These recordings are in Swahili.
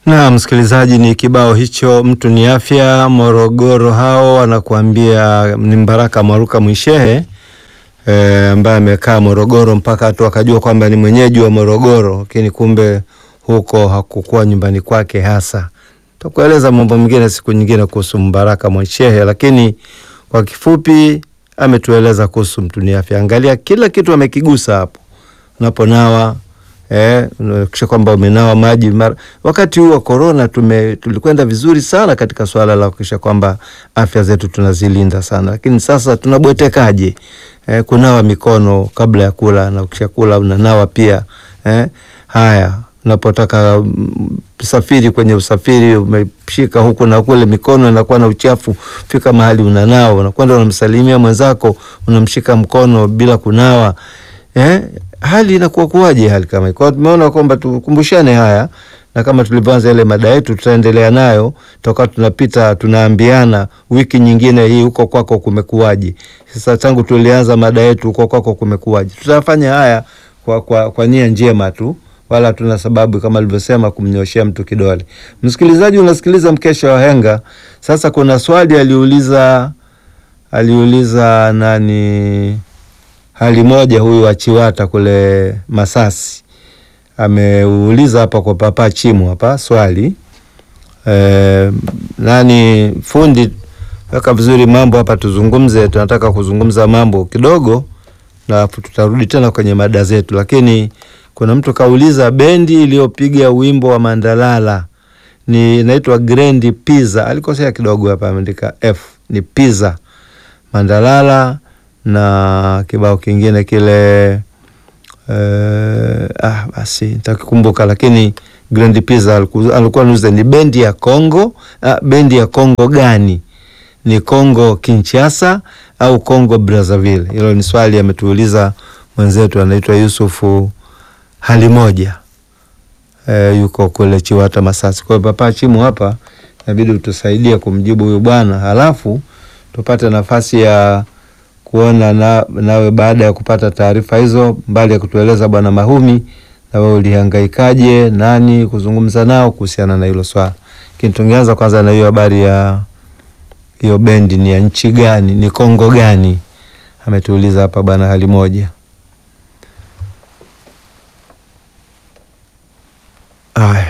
Na msikilizaji, ni kibao hicho, mtu ni afya. Morogoro hao wanakuambia ni Mbaraka Mwaruka Mwishehe e, ambaye amekaa Morogoro mpaka watu wakajua kwamba ni mwenyeji wa Morogoro, lakini kumbe huko hakukuwa nyumbani kwake hasa. Tutakueleza mambo mengine siku nyingine kuhusu Mbaraka Mwishehe, lakini kwa kifupi ametueleza kuhusu mtu ni afya. Angalia kila kitu amekigusa hapo, unaponawa Eh, kisha kwamba umenawa maji mara. Wakati huu wa corona tume tulikwenda vizuri sana katika swala la kuhakikisha kwamba afya zetu tunazilinda sana, lakini sasa tunabwetekaje? Eh, kunawa mikono kabla ya kula na ukisha kula unanawa pia. Eh, haya unapotaka usafiri, kwenye usafiri umeshika huku na kule, mikono inakuwa na uchafu, fika mahali unanawa, unakwenda unamsalimia mwenzako, unamshika mkono bila kunawa eh, hali inakuwa kuwaje? Hali kama hiyo. Kwa hiyo tumeona kwamba tukumbushane haya, na kama tulivyoanza ile mada yetu tutaendelea nayo toka tunapita tunaambiana, wiki nyingine hii huko kwako kumekuwaje? Sasa tangu tulianza mada yetu huko kwako kumekuwaje, tutafanya haya kwa, kwa, kwa nia njema tu, wala tuna sababu kama alivyosema kumnyoshea mtu kidole. Msikilizaji, unasikiliza mkesha wa Henga. Sasa kuna swali aliuliza aliuliza nani hali moja huyu wa Chiwata kule Masasi ameuliza hapa kwa Papa Chimu hapa swali e, nani fundi, weka vizuri mambo hapa, tuzungumze. Tunataka kuzungumza mambo kidogo, na tutarudi tena kwenye mada zetu, lakini kuna mtu kauliza bendi iliyopiga wimbo wa Mandalala ni inaitwa Grand Pizza. Alikosea kidogo hapa, ameandika F ni Pizza Mandalala na kibao kingine kile uh, ah, basi nitakikumbuka, lakini Grand Pizza alikuwa nuza ni bendi ya Kongo. Ah, bendi ya Kongo gani? Ni Kongo Kinshasa au Kongo Brazzaville? Hilo ni swali ametuuliza mwenzetu anaitwa Yusufu hali moja e, yuko kule Chiwata Masasi. Kwa hiyo Papa Chimu hapa inabidi utusaidie kumjibu huyu bwana, halafu tupate nafasi ya kuona na, nawe baada ya kupata taarifa hizo, mbali ya kutueleza bwana Mahumi, na wewe ulihangaikaje nani kuzungumza nao kuhusiana na hilo swala. Lakini tungeanza kwanza na hiyo habari ya hiyo bendi, ni ya nchi gani, ni Kongo gani? Ametuuliza hapa bwana hali moja. Aya,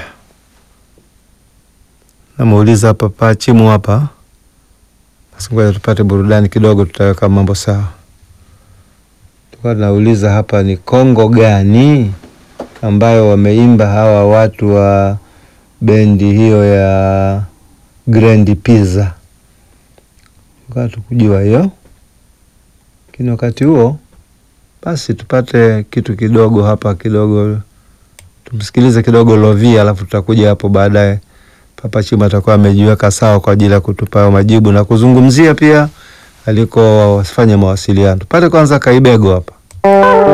namuuliza hapa Pachimu hapa Ngoja tupate burudani kidogo, tutaweka mambo sawa. Tulikuwa tunauliza hapa ni Kongo gani ambayo wameimba hawa watu wa bendi hiyo ya Grand Pizza, tukaa tukujua hiyo. Lakini wakati huo basi tupate kitu kidogo hapa kidogo, tumsikilize kidogo Lovi, alafu tutakuja hapo baadaye Papa Chima atakuwa amejiweka sawa kwa ajili ya kutupa majibu na kuzungumzia pia aliko wafanya mawasiliano. Tupate kwanza Kaibego hapa.